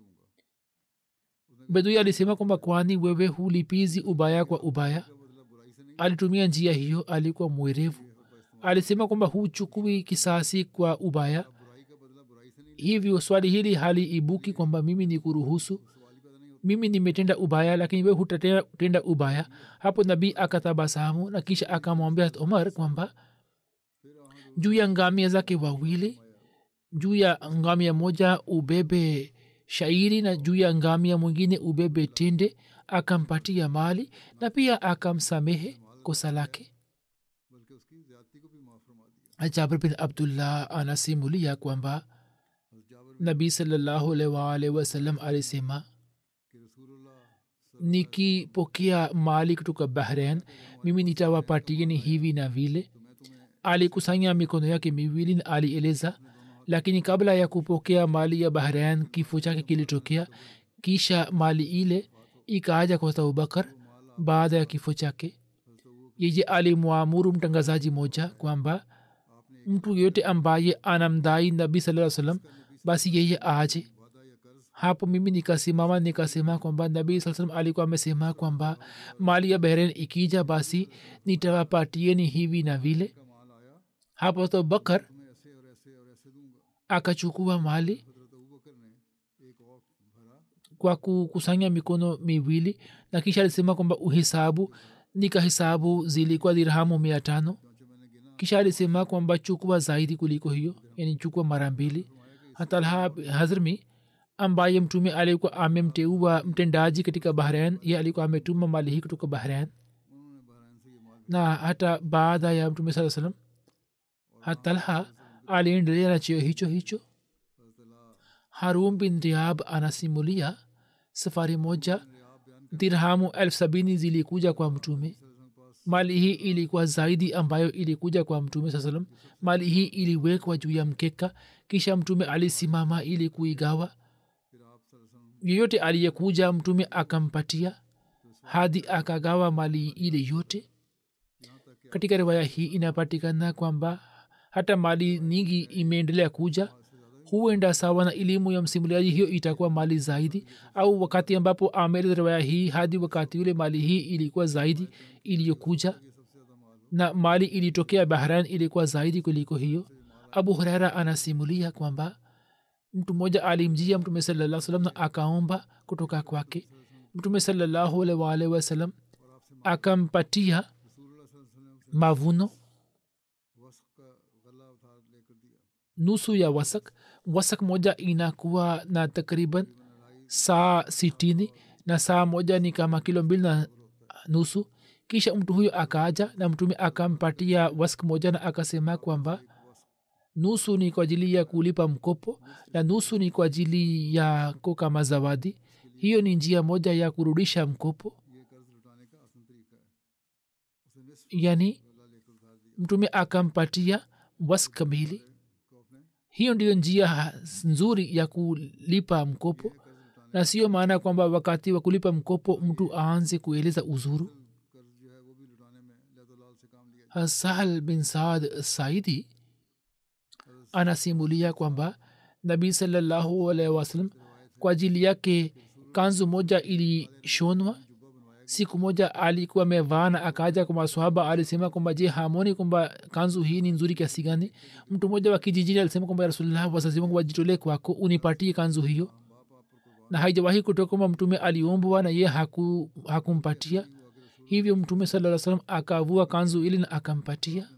bedui alisema kwamba kwani wewe hulipizi ubaya kwa ubaya alitumia njia hiyo alikuwa mwerevu alisema kwamba huchukui kisasi kwa ubaya hivyo swali hili hali ibuki kwamba mimi ni kuruhusu mimi nimetenda ubaya lakini we hutatenda ubaya hapo nabii akatabasamu na kisha akamwambia omar kwamba juu ya ngamia zake wawili juu ya ngamia moja ubebe shairi na juu ya ngamia mwingine ubebe tende akampatia mali na pia akamsamehe kosa lake jabir bin abdullah anasimulia kwamba nabii salallahu alaihi waalihi wasallam alisema nikipokea mali kutoka bahrain mimi nitawapatieni hivi na vile alikusanya mikono yake miwili na alieleza lakini kabla ya kupokea mali ya bahrain kifo chake kilitokea kisha mali ile ikaaja kwa abubakar baada ya kifo chake yeye alimwamuru mtangazaji moja kwamba mtu yoyote ambaye anamdai nabii saa salam basi yeye aje hapo mimi nikasimama nikasema kwamba nabii saa salam alikuwa amesema kwamba mali ya bahrain ikija basi nitawapatieni hivi na vile hapo abubakar akachukua mali kwa kukusanya mikono miwili na kisha alisema kwamba uhesabu nikahesabu zilikuwa dirhamu mia tano kisha alisema kwamba chukua zaidi kuliko hiyo yani chukua mara mbili hatalha hazrmi ambaye mtume alikuwa amemteua mtendaji katika bahrain ye alikuwa ametuma mali hii kutoka bahrain na hata baada ya mtume saa salam hatalha aliendelea na cheo hicho hicho harum bin riab anasimulia safari moja dirhamu elfu sabini zilikuja kwa mtume mali hii ilikuwa zaidi ambayo ilikuja kwa mtume saa salam mali hii iliwekwa juu ya mkeka kisha mtume alisimama ili kuigawa yeyote aliyekuja mtume akampatia hadi akagawa mali ile yote katika riwaya hii inapatikana kwamba hata mali nyingi imeendelea kuja huenda sawa na elimu ya msimuliaji hiyo itakuwa mali zaidi au wakati ambapo ameleza riwaya hii hadi wakati ule mali hii ilikuwa zaidi iliyokuja na mali ilitokea bahrain ilikuwa zaidi kuliko hiyo abu hurera anasimulia kwamba mtu mmoja alimjia mtume salaa salam na akaomba kutoka kwake mtume salallahu alaihi waalihi wasallam akampatia mavuno nusu ya wasak wasak moja inakuwa na takriban saa sitini na saa moja ni kama kilo mbili na nusu kisha mtu huyo akaaja na mtume akampatia wask moja na akasema kwamba nusu ni kwa ajili ya kulipa mkopo na nusu ni kwa ajili yako kama zawadi hiyo ni njia moja ya kurudisha mkopo yani mtume akampatia wask kamili hiyo ndiyo njia nzuri ya kulipa mkopo na sio maana kwamba wakati wa kulipa mkopo mtu aanze kueleza uzuru sahal bin saad saidi anasimulia kwamba nabii salallahu alaihi wasallam kwa ajili yake kanzu moja ilishonwa siku moja alikuwa amevaa na akaja kwa maswahaba alisema kwamba je hamoni kwamba kanzu hii ni nzuri kiasi gani mtu mmoja wa kijijini alisema kwamba rasulullah wazazi wangu wajitolee kwako unipatie kanzu hiyo na haijawahi kutoka kwamba mtume aliombwa na ye haku, hakumpatia hivyo mtume saa salam akavua kanzu ili na akampatia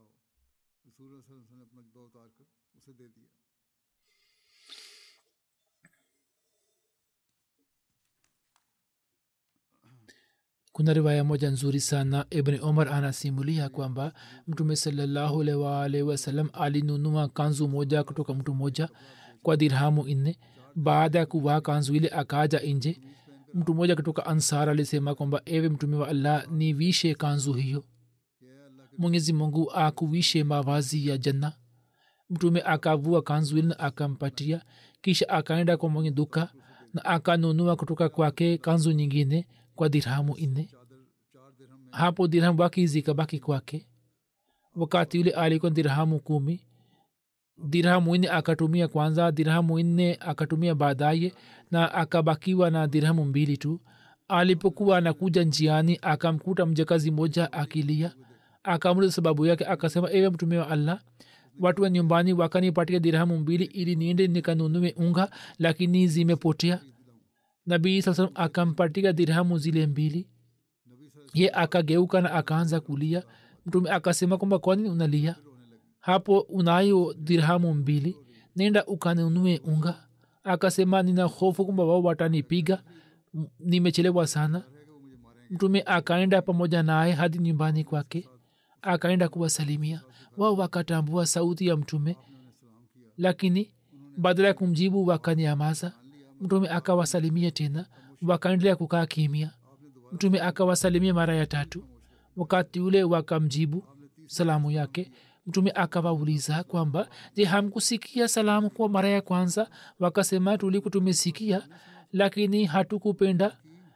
kuna riwaya moja nzuri sana ibni omar anasimulia kwamba mtume salallahu alaihi waalihi wasallam alinunua kanzu moja kutoka mtu moja kwa dirhamu nne baada ya kuvaa kanzu ile akaja nje mtu mmoja kutoka ansar alisema kwamba ewe mtume wa allah nivishe kanzu hiyo mwenyezi mungu akuvishe mavazi ya janna mtume akavua kanzu ile na akampatia kisha akaenda kwa mwenye duka na akanunua kutoka kwake kanzu nyingine kwa dirhamu nne hapo dirhamu baki zikabaki kwake wakati ule alikuwa dirhamu kumi dirhamu nne akatumia kwanza dirhamu nne akatumia baadaye na akabakiwa na dirhamu mbili tu alipokuwa anakuja njiani akamkuta mjakazi moja akilia akamuliza sababu yake akasema ewe mtume wa allah watu wa nyumbani wakanipatia dirhamu mbili ili niende nikanunue unga lakini zimepotea nabii saa salam akampatia dirhamu zile mbili ye akageuka na akaanza kulia mtume akasema kwamba kwani unalia hapo unayo dirhamu mbili nenda ukanunue unga akasema nina hofu kwamba wao watanipiga nimechelewa sana mtume akaenda pamoja naye hadi nyumbani kwake akaenda kuwasalimia wao wakatambua sauti ya mtume lakini badala ya kumjibu wakanyamaza mtume akawasalimia tena wakaendelea kukaa kimia mtume akawasalimia mara ya tatu wakati ule wakamjibu salamu yake mtume akawauliza kwamba je hamkusikia salamu kwa mara ya kwanza wakasema tuliku tumesikia lakini hatukupenda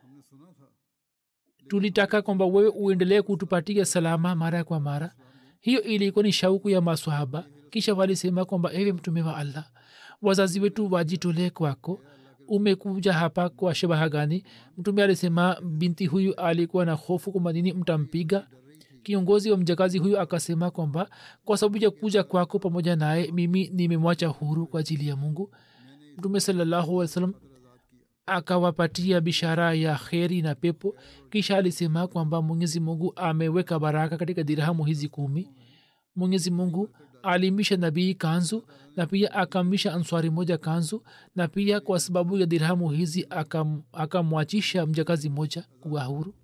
tulitaka kwamba wewe uendelee kutupatia salama mara kwa mara hiyo ilikuwa ni shauku ya maswahaba kisha walisema kwamba ewe mtume wa allah wazazi wetu wajitolee kwako umekuja hapa kwa shabaha gani mtume alisema binti huyu alikuwa na hofu kwamba nini mtampiga kiongozi wa mjakazi huyu akasema kwamba kwa sababu ya kuja kwako pamoja naye mimi nimemwacha huru kwa ajili ya mungu mtume salallahu alih salam akawapatia bishara ya kheri na pepo kisha alisema kwamba mwenyezi mungu ameweka baraka katika dirhamu hizi kumi mwenyezi mungu alimisha nabii kanzu na pia akammisha answari moja kanzu na pia kwa sababu ya dirhamu hizi akamwachisha aka mjakazi moja kuwa huru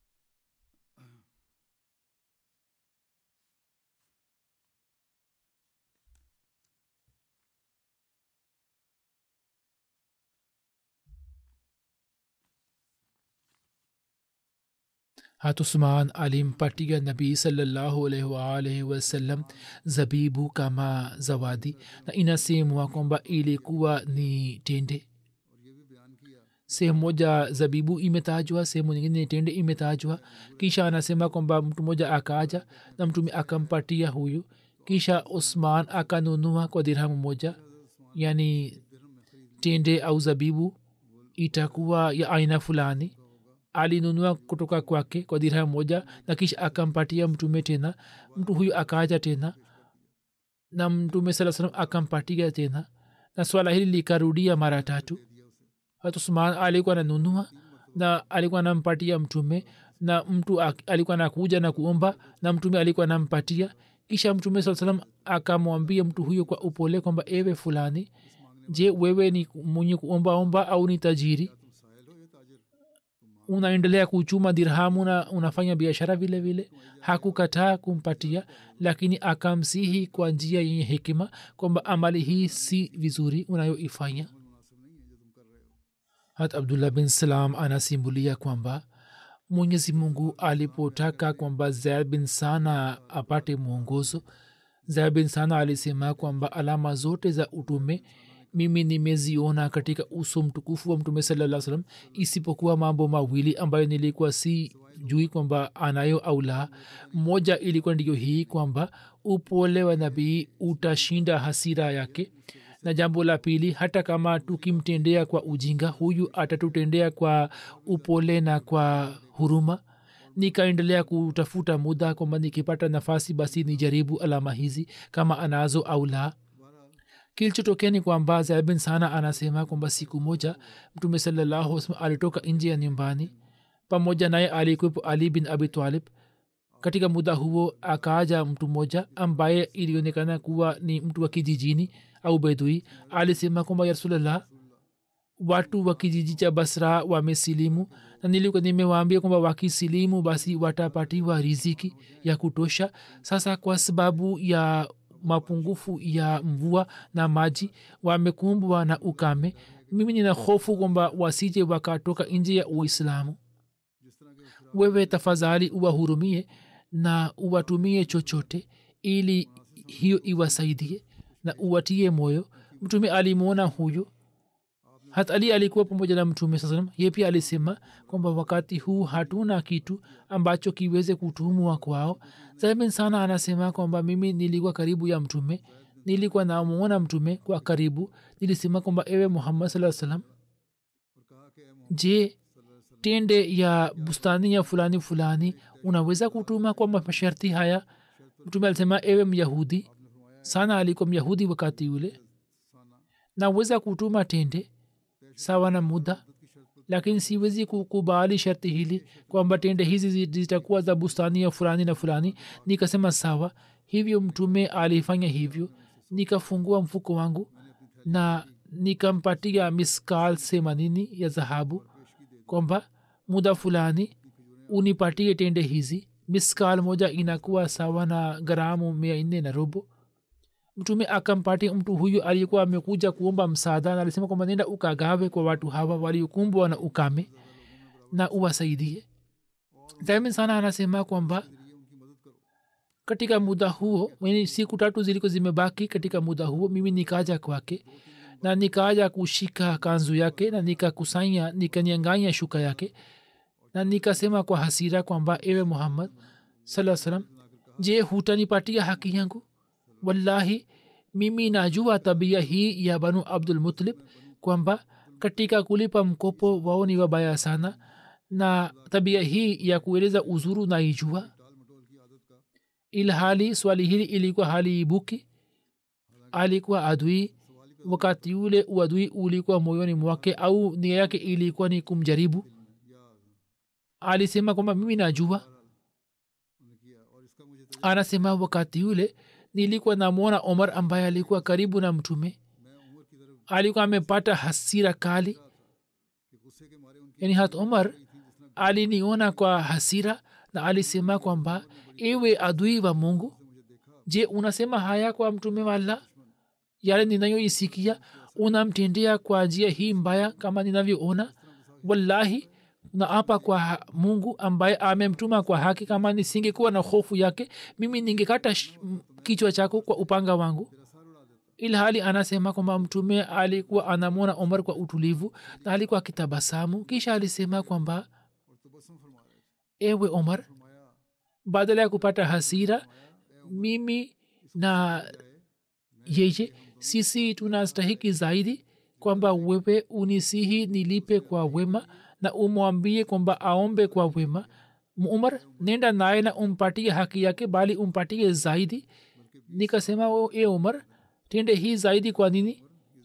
hatusman alimpatia nabii salallahu alaihi waalaihi wasallam zabibu kama zawadi na inasemwa kwamba ilikuwa ni tende sehemu moja zabibu imetajwa sehemu nyingine tende imetajwa kisha anasema kwamba mtu mmoja akaja na mtume akampatia huyu kisha usman akanunua kwa dirhamu moja yani tende au zabibu itakuwa ya aina fulani alinunua kutoka kwake kwa dirha moja na kisha akampatia mtume tena mtu huyu akaja tena na mtume saa salam akampatia tena na swala hili likarudia mara tatu hat usman alikuwa nanunua na alikuwa nampatia mtume na mtu ak- alikuwa nakuja na kuomba na mtume alikuwa nampatia kisha mtume saa salam akamwambia mtu huyo kwa upole kwamba ewe fulani je wewe ni mwenye kuombaomba au ni tajiri unaendelea kuchuma dirhamu na unafanya biashara vile vile hakukataa kumpatia lakini akamsihi kwa njia yenye hekima kwamba amali hii si vizuri unayoifanya hat abdullah bin salam anasimbulia kwamba mwenyezi mungu alipotaka kwamba zaid bin sana apate mwongozo zaid bin sana alisema kwamba alama zote za utume mimi nimeziona katika uso mtukufu wa mtume salaa salam isipokuwa mambo mawili ambayo nilikuwa si jui kwamba anayo au la moja ilikuwa ndiyo hii kwamba upole wa nabii utashinda hasira yake na jambo la pili hata kama tukimtendea kwa ujinga huyu atatutendea kwa upole na kwa huruma nikaendelea kutafuta muda kwamba nikipata nafasi basi nijaribu alama hizi kama anazo au la kilichotokea ni kwamba zaibin sana anasema kwamba siku moja mtume salallahu wasallam alitoka nje ya nyumbani pamoja naye alikuwepo ali bin abi talib katika muda huo akaaja mtu mmoja ambaye ilionekana kuwa ni mtu wa kijijini au bedui alisema kwamba ya rasulllah watu wa kijiji cha basra wamesilimu na nilikuwa nimewaambia kwamba wakisilimu basi watapatiwa riziki ya kutosha sasa kwa sababu ya mapungufu ya mvua na maji wamekumbwa na ukame mimi nina hofu kwamba wasije wakatoka nje ya uislamu wewe tafadhali uwahurumie na uwatumie chochote ili hiyo iwasaidie na uwatie moyo mtume alimwona huyo hata ali alikuwa pamoja na mtume saa salam ye pia alisema kwamba wakati huu hatuna kitu ambacho kiweze kutumwa kwao zaimin sana anasema kwamba mimi nilikuwa karibu ya mtume nilikuwa namwona mtume kwa karibu nilisema kwamba ewe muhammad saa salam je tende ya bustani ya fulani fulani unaweza kutuma kwa masharti haya mtume alisema ewe myahudi sana alikuwa myahudi wakati ule naweza kutuma tende sawa na muda lakini siwezi kukubali sharti hili kwamba tende hizi zitakuwa za bustani ya fulani na fulani nikasema sawa hivyo mtume alifanya hivyo nikafungua mfuko wangu na nikampatia miskal themanini ya dhahabu kwamba muda fulani unipatie tende hizi miskal moja inakuwa sawa na gramu mia nne na robo mtume akampatia mtu huyu aliyekuwa amekuja kuomba msaada na alisema kwamba nenda ukagawe kwa watu hawa waliokumbwa na ukame na uwasaidie daimin sana anasema kwamba katika muda huo yani siku tatu ziliko zimebaki katika muda huo mimi nikaja kwake na nikaja kushika kanzu yake na nikakusanya nikanyanganya shuka yake na nikasema kwa hasira kwamba ewe muhammad saa salam je hutanipatia haki yangu wallahi mimi najua tabia hii ya banu abdul mutlib kwamba katika kulipa mkopo wao ni wabaya sana na tabia hii ya kueleza uzuru naijua ilhali swali hili ilikuwa hali ibuki alikuwa adui wakati ule uadui ulikuwa moyoni mwake au nia yake ilikuwa ni kumjaribu alisema kwamba mimi najua anasema wakati ule nilikuwa namwona omar ambaye alikuwa karibu na mtume alikuwa amepata hasira kali yani hat omar aliniona kwa hasira na alisema kwamba ewe adui wa mungu je unasema haya kwa mtume walla yale ninayoisikia unamtendea kwa njia hii mbaya kama ninavyoona wallahi naapa kwa mungu ambaye amemtuma kwa haki kama nisingekuwa na hofu yake mimi ningekata kichwa chako kwa upanga wangu ilhali anasema kwamba mtume alikuwa anamwona omar kwa utulivu na alikuwa akitabasamu kisha alisema kwamba ewe omar badala ya kupata hasira mimi na yeye sisi tunastahiki zaidi kwamba wewe unisihi nilipe kwa wema na umwambie kwamba aombe kwa wema umar nenda naye na umpatie haki yake bali umpatie zaidi nikasema o e umar tende hii zaidi kwa nini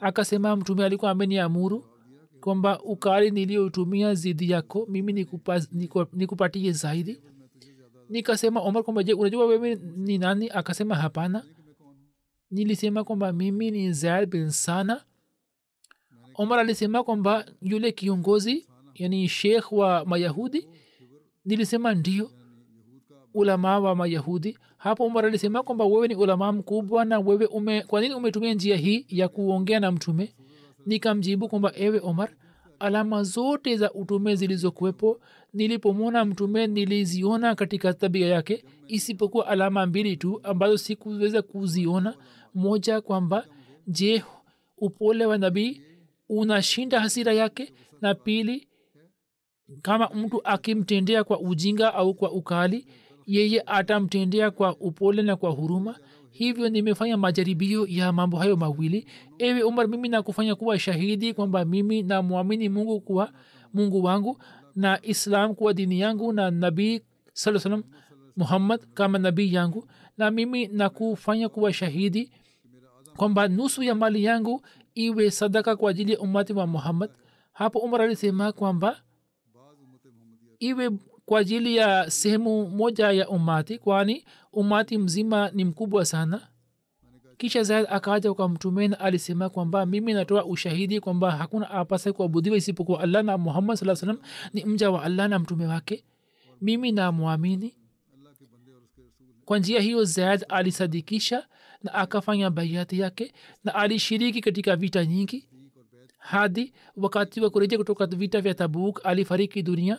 akasema mtume alikuwa ameniamuru kwamba ukali niliyotumia zidi yako mimi nikupa, niku, nikupatie zaidi nikasema omar kwamba je unajua wewe ni nani akasema hapana nilisema kwamba mimi ni zaid bin sana omar alisema kwamba yule kiongozi yani shekh wa mayahudi nilisema ndio ulama wa mayahudi hapo umar alisema kwamba wewe ni ulama mkubwa na wewe ume kwa nini umetumia njia hii ya kuongea na mtume nikamjibu kwamba ewe omar alama zote za utume zilizokuwepo nilipomwona mtume niliziona katika tabia yake isipokuwa alama mbili tu ambazo sikuweza kuziona moja kwamba je upole wa nabii unashinda hasira yake na pili kama mtu akimtendea kwa ujinga au kwa ukali yeye atamtendea kwa upole na kwa huruma hivyo nimefanya majaribio ya mambo hayo mawili ewe umar mimi nakufanya kuwa shahidi kwamba mimi namwamini mungu kuwa mungu wangu na islam kuwa dini yangu na nabii saa salam muhammad kama nabii yangu na mimi nakufanya kuwa shahidi kwamba nusu ya mali yangu iwe sadaka kwa ajili ya umati wa muhammad hapo umar alisema kwamba iwe kwa ajili ya sehemu moja ya umati kwani umati mzima ni mkubwa sana kisha zaid akaja kwa mtumeni alisema kwamba mimi natoa ushahidi kwamba hakuna apasa kuabudiwa isipokuwa allah na muhammad saa salam ni mja wa allah na mtume wake mimi namwamini kwa njia hiyo zaid alisadikisha na akafanya baiati yake na alishiriki katika vita nyingi hadi wakati wa kurejea kutoka vita vya tabuk alifariki dunia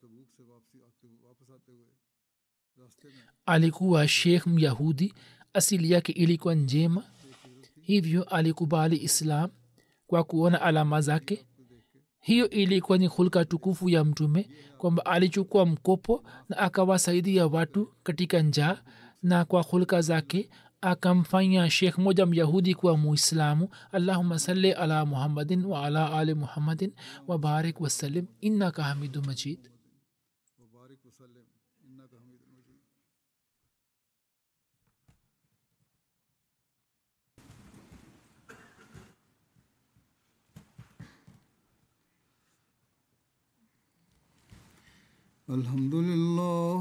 alikuwa shekh myahudi asili yake ilikuwa njema hivyo alikubali islam kwa kuona alama zake hiyo ilikuwa ni hulka tukufu ya mtume kwamba alichukua mkopo na akawasaidia watu katika njaa na kwa hulka zake akamfanya shekh moja myahudi kuwa muislamu allahuma salli ala muhammadin wa ala ali muhammadin wabarik wasallim innaka hamidu majid وبارك وسلم إنك حميد مجيد الحمد لله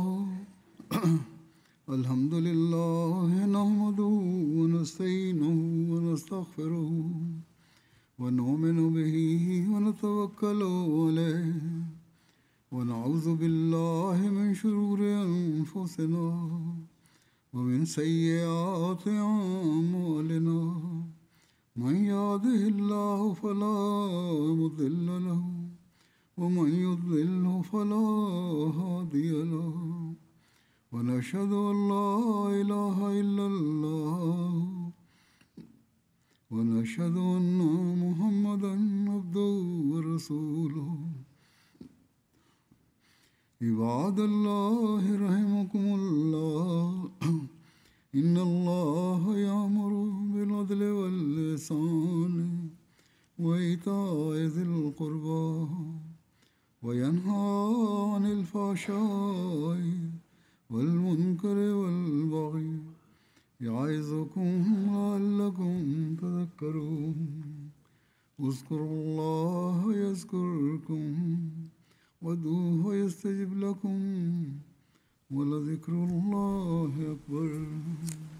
الحمد لله نحمده ونستعينه ونستغفره ونؤمن به ونتوكل عليه ونعوذ بالله من شرور أنفسنا ومن سيئات أعمالنا من يهده الله فلا مضل له ومن يضلله فلا هادي له ونشهد أن لا إله إلا الله ونشهد أن محمدا عبده ورسوله عباد الله رحمكم الله إن الله يأمر بالعدل واللسان وإيتاء ذي القربى وينهى عن الفحشاء والمنكر والبغي يعظكم لعلكم تذكرون اذكروا الله يذكركم وادعوه يستجب لكم ولذكر الله أكبر